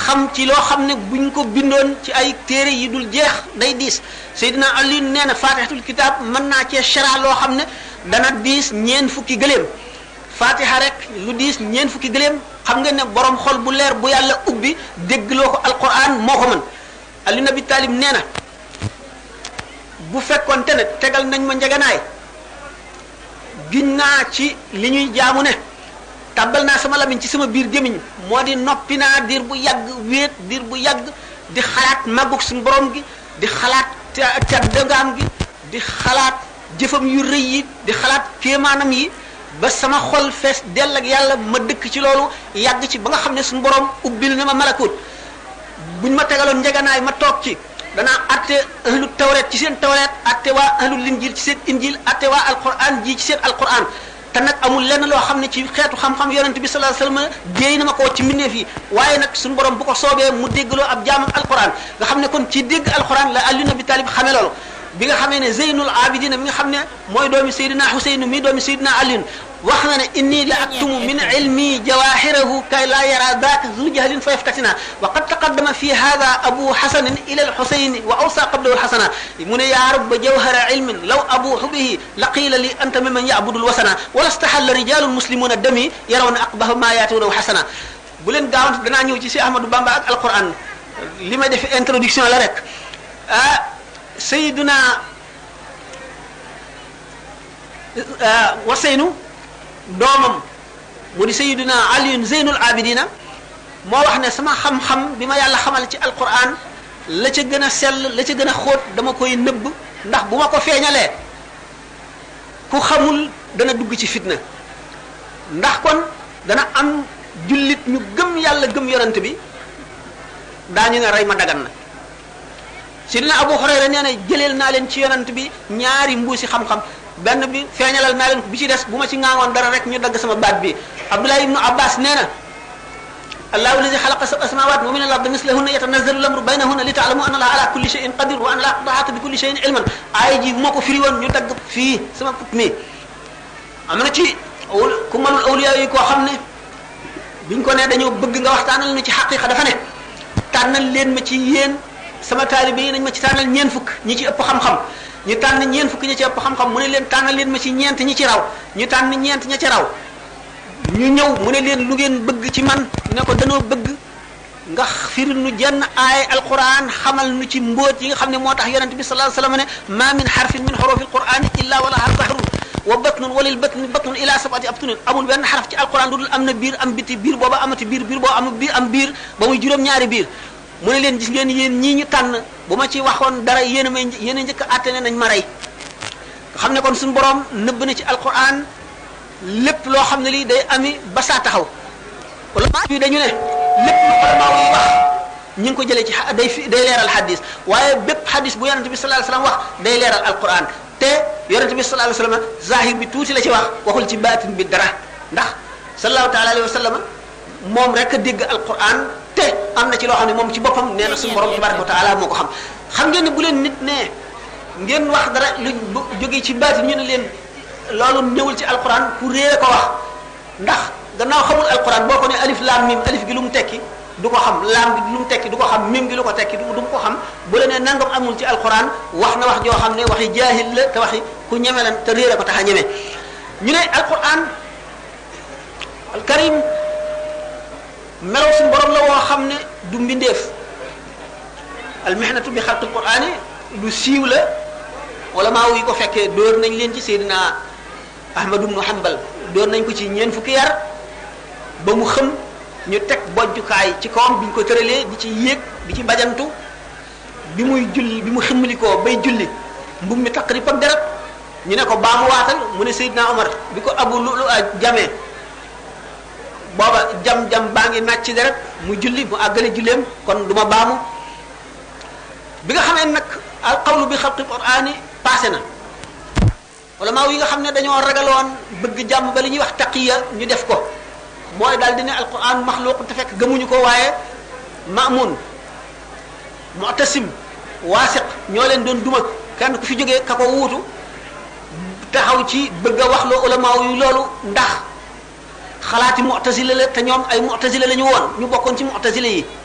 xam ci loo xam ne buñ ko bindoon ci ay téere yi dul jeex day diis Seydina Ali nee na fatihatul kitab mën naa cee chara loo xam ne dana diis ñeen fukki gëléem fatiha rek lu diis ñeen fukki gëléem xam nga ne borom xol bu leer bu yàlla ubbi déggloo ko alquran moo ko mën Ali Nabi Talib nee na bu fekkonte ne tegal nañ ma njeganaay giñ naa ci li ñuy jaamu ne tàbbal naa sama lamiñ ci sama biir gémiñ moo di noppi naa diir bu yàgg wéet diir bu yàgg di xalaat màggug suñu borom gi di xalaat teddagaam gi di xalaat jëfam yu rëy yi di xalaat kéemaanam yi ba sama xol fees dell ak yàlla ma dëkk ci loolu yàgg ci ba nga xam ne suñu borom ubbil na ma malakut buñ ma tegaloon njeganaay ma toog ci danaa atte ahlu tawret ci seen tawret atte waa ahlu linjil ci seen injil atte waa alquran ji ci seen alquran te nag amul lenn loo xam ne ci xeetu xam-xam yonente bi sallallahu alayhi wasallam déey na ma ko ci mbindeef yi waaye nag suñu borom bu ko soobee mu déggloo ab jaamam alquran nga xam ne kon ci dégg alquran la Ali Nabi Talib xamee loolu bi nga xamee ne Zeynul Abidina mi nga xam ne mooy doomi Seydina Huseynu mi doomi Seydina Aliyun wax na ne inni la aktumu min ilmi jawahirahu kay la yara daaka zu jahlin fa yaftatina wa qad taqaddama fi hada abu hasanin ila alhusayn wa awsa qablahu alhasana mu ne ya rab jawhara ilmin law abuhu bihi laqila li anta mimman ya'budu alwasana wala stahalla rijalun muslimuna dami yarawna aqbaha ma yatuna hasana bu leen gaawant danaa ñëw ci si Ahmadou Bamba ak alquran li may def introduction la rek ah Seydina Waseynu doomam mu di sayiduna aliyun zeynul abidina moo wax ne sama xam-xam bi ma yàlla xamal ci alquran la ca gën a sell la ca gën a xóot dama koy nëbb ndax bu ma ko feeñalee ku xamul dana dugg ci fitna ndax kon dana am jullit ñu gëm yàlla gëm yonent bi daañu ne rey ma dagan na sidina abu hurayra nee na jëleel naa leen ci yonent bi ñaari mbuusi xam-xam benn bi feeñalal naa leen ko bi ci des bu ma ci ŋaaŋoon dara rek ñu dagg sama baat bi abdullah ibnu abbas nee na allahu alladi xalaqa sab'a samawat wa min al ardi mislahunna yatanazzalu al amru baynahunna li ta'lamu anna allaha ala kulli shay'in qadir wa anna allaha qad ahata bi kulli shay'in ilman aaya ji bu ma ko firi woon ñu dagg fii sama put mi am na ci ku malul awliya yi koo xam ne biñ ko ne dañoo bëgg nga waxtaanal nu ci xaqiqa dafa ne tànnal leen ma ci yéen sama taalibe yi nañ ma ci tànnal ñeen fukk ñi ci ëpp xam-xam ñu tànn ñeent fukki ñi ci ëpp xam-xam mu ne leen tànnal leen ma ci ñeent ñi ci raw ñu tànn ñeent ña ci raw ñu ñëw mu ne leen lu ngeen bëgg ci man ne ko danoo bëgg nga firi nu jenn aay alquran xamal nu ci mbóot yi nga xam ne moo tax yonente bi sallallahu alayhi wasallam ne ma min harfin min hurufi alquran illa wala har bahrun wa batnun walil batni batnun ila sabati abtunin amul benn xaraf ci alquran lu dul am na biir am biti biir booba amati biir biir boo am biir am biir ba muy juróom ñaari biir mu ne leen gis ngeen yéen ñii ñu tànn bu ma ci waxoon dara yéen a may yéen a njëkk a àtte ne nañ ma rey nga xam ne kon suñu borom nëbb na ci alquran lépp loo xam ne lii day ami ba saa taxaw wala bi dañu ne lépp lu ulama yi wax ñi ngi ko jëlee ci day fi day leeral hadis waaye bépp hadis bu yonente bi sallallahu alayhi wasallam wax day leeral alquran te yonente bi sallallahu alayhi wasallam zahir bi tuuti la ci wax waxul ci baatin bi dara ndax sallallahu taala alayhi wasallam moom rek a dégg alquran te am na ci loo xam ne moom ci boppam nee na suñu borom tabaraka wa taala moo ko xam xam ngeen ne bu leen nit ne ngeen wax dara lu jógee ci baati ñu ne leen loolu ñëwul ci alquran ku réere ko wax ndax gannaaw xamul alquran boo ko ne alif laam mim alif gi lu mu tekki du ko xam laam gi lu mu tekki du ko xam mim gi lu ko tekki du du ko xam bu la ne nangam amul ci alquran wax na wax joo xam ne waxi jaahil la te waxi ku ñeme lan te réere ko tax a ñeme ñu ne alquran alkarim melaw suñu borom la woo xam ne du mbindeef almihnatu bi xalqil qur'ani lu siiw la wala maa yi ko fekkee dóor nañ leen ci Seydina Ahmad ibnu Hanbal dóor nañ ko ci ñeent fukki yar ba mu xëm ñu teg bojjukaay ci kawam bi ñu ko tëralee di ci yéeg di ci bajantu bi muy julli bi mu ximmalikoo bay julli mbub mi taq rip ak deret ñu ne ko baamu waatal mu ne Seydina Omar bi ko abu lu jamee booba jam-jam baa ngi nàcc deret mu julli mu àggale julleem kon du ma baamu bi nga xamee nag al qawlu bi xalqi qur'ani passé na wala maa yi nga xam ne dañoo ragaloon bëgg jàmm ba li ñuy wax taqiya ñu def ko mooy daal di ne alquran maxluq te fekk gëmuñu ko waaye maamun mu'tasim waasiq ñoo leen doon duma kenn ku fi jógee ka ko wuutu taxaw ci bëgg a wax loo ulama yu loolu ndax xalaati mu'tazila la te ñoom ay mu'tazila la ñu woon ñu bokkoon ci mu'tazila yi